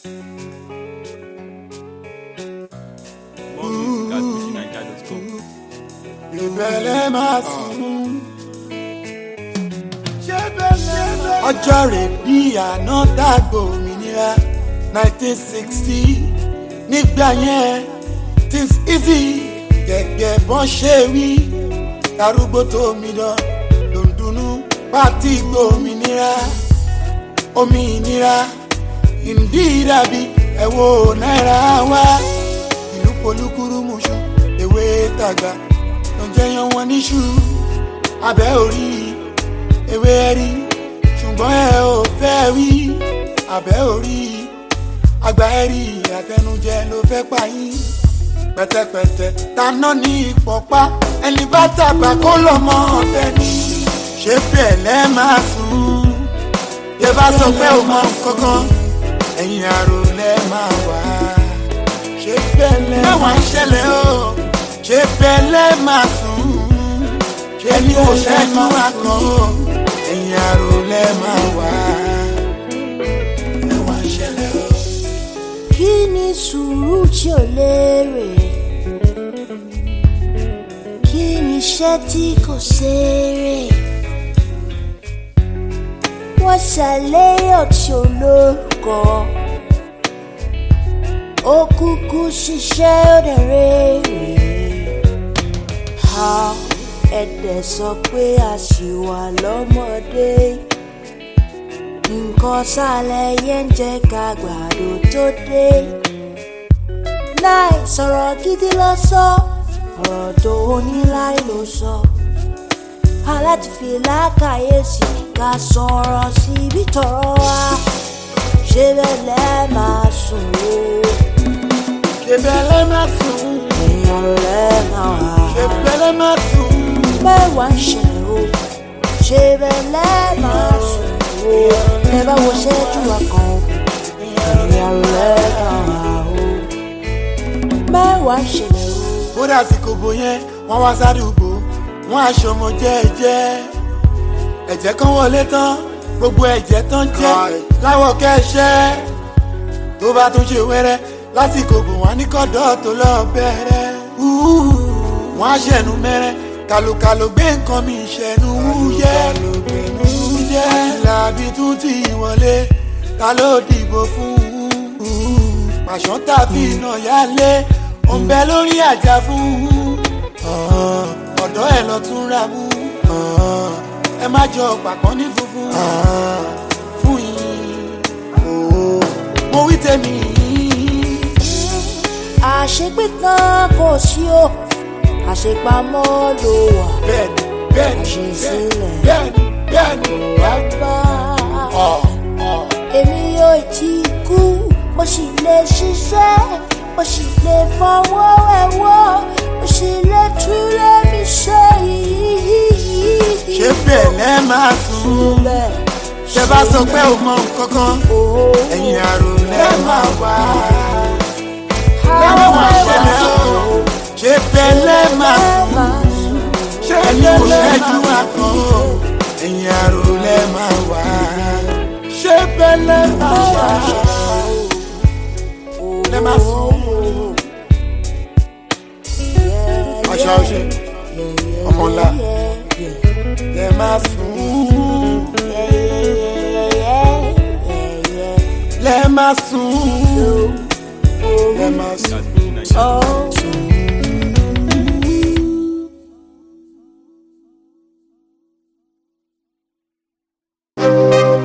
More music at fujininja.com. ìbẹ̀lẹ̀ máa sùn. ọjọ́ rẹ̀ bí àná dàgbò òmìnira nineteen sixty nígbà yẹn things easy gẹ́gẹ́ bọ́n ṣe wí darúgbó tó mi dán lòdùnú pátí gbòmìnira òmìnira ìdí dàbí ẹ̀wọ̀ náírà wá ìlú polúkúrú mùsùn ewé tàgbà ló ń jẹyàn wọn níṣu abẹ́ orí ewé rí ṣùgbọ́n ẹ ò fẹ́ wí abẹ́ orí àgbà ẹ̀rí àtẹnujẹ ló fẹ́ pa yín pẹ̀tẹ̀pẹ̀tẹ̀ taná ní ìpọ̀pá ẹni bá tàgbà kó lọ́mọ ọ̀fẹ́ ni ṣé bẹ́ẹ̀ lẹ́ máa sùn yẹ bá sọ pé ò mọ kankan ẹ̀yìn àrò lẹ́ máa wà ṣé bẹ́ẹ̀ lẹ́ máa ṣẹlẹ̀ o ṣé bẹ́ẹ̀ lẹ́ máa sùn ṣé ní kò ṣẹ́jú àkàn o ẹ̀yìn àrò lẹ́ máa wà ẹ̀ wá ṣẹlẹ̀ o. kí ni sùúrù tí ò lérè kí ni iṣẹ́ tí kò ṣeré wọ́n ṣàléyàn tí ò lórúkọ ó kúkú ṣiṣẹ́ ó dẹ̀ rèrè ha ẹ̀dẹ̀ sọ pé a ṣì wà lọ́mọdé nǹkan sálẹ̀ yẹn ń jẹ́ ká gbàdo tó dé. láì sọ̀rọ̀ gidi lọ sọ ọ̀rọ̀ tó ní láì ló sọ. aláti fi lákàyèsí ká sọ̀rọ̀ síbi tọ̀rọ̀ wa ṣé bẹ́ẹ̀ lẹ́ máa sùn o ṣé bẹ́ẹ̀ lẹ́ máa sùn èèyàn lẹ́ máa wà ṣé bẹ́ẹ̀ lẹ́ máa sùn mẹ́wàá ń ṣẹlẹ̀ o ṣé bẹ́ẹ̀ lẹ́ máa sùn o ẹ bá wo ṣẹ́jú wa kan o èèyàn lẹ́ máa wà o mẹ́wàá ń ṣẹlẹ̀ o. bódà sí kòbó yẹn wọ́n wá sádùúgbò wọ́n aṣọ ọmọ jẹ́ẹ́jẹ́ ẹ̀jẹ̀ kan wọlé tán gbogbo ẹ̀jẹ̀ tán jẹ́ láwọ̀ kẹ́ṣẹ́ tó bá tún ṣe wẹ́rẹ́ lásìkò bò wọ́n ní kọ́dọ̀ tó lọ bẹ̀rẹ̀ wọ́n á ṣẹ̀nu mẹ́rẹ́ kàlùkàlù gbé nǹkan mi ṣẹ̀nu wúyẹ́ wúyẹ́ àtìlábí tún ti wọlé ta ló dìbò fún pàṣán tàbí iná yálé òǹbẹ lórí àjà fún ọ̀dọ́ ẹ̀ lọ tún ra mú ẹ má jọ pàpọ̀ ní funfun fún yín mo wí tèmi àṣegbé kan kò sí o àṣepamọ́ ló wà bẹ́ẹ̀ni bẹ́ẹ̀ni Àṣesílẹ̀. bẹ́ẹ̀ni bẹ́ẹ̀ni wá bá ọ̀ ọ̀ èmi yóò tí kú mo sì lè ṣiṣẹ́ mo sì lè fọwọ́ ẹ̀wọ́ mo sì lè túlẹ̀ mi ṣe yìí. ṣé bẹ́ẹ̀ lẹ́ máa sùn bẹ́ẹ̀ ṣe bá sọ pé ò mọ nǹkan kan ẹ̀yìn àrò lẹ́ máa wà lẹ́wọ̀n máa ṣẹlẹ̀ o ṣé bẹ́ẹ̀ lẹ́ máa sùn ṣé ẹni kò ṣẹ́jú àkàn o ẹ̀yìn àrò lẹ́ máa wà ṣé bẹ́ẹ̀ lẹ́ máa wà lẹ́ máa sùn. Àṣà ọṣẹ, ọmọ ńlá. lẹ́ máa sùn lẹ́ máa sùn lẹ́ máa sùn. At fujininja.com. Oh.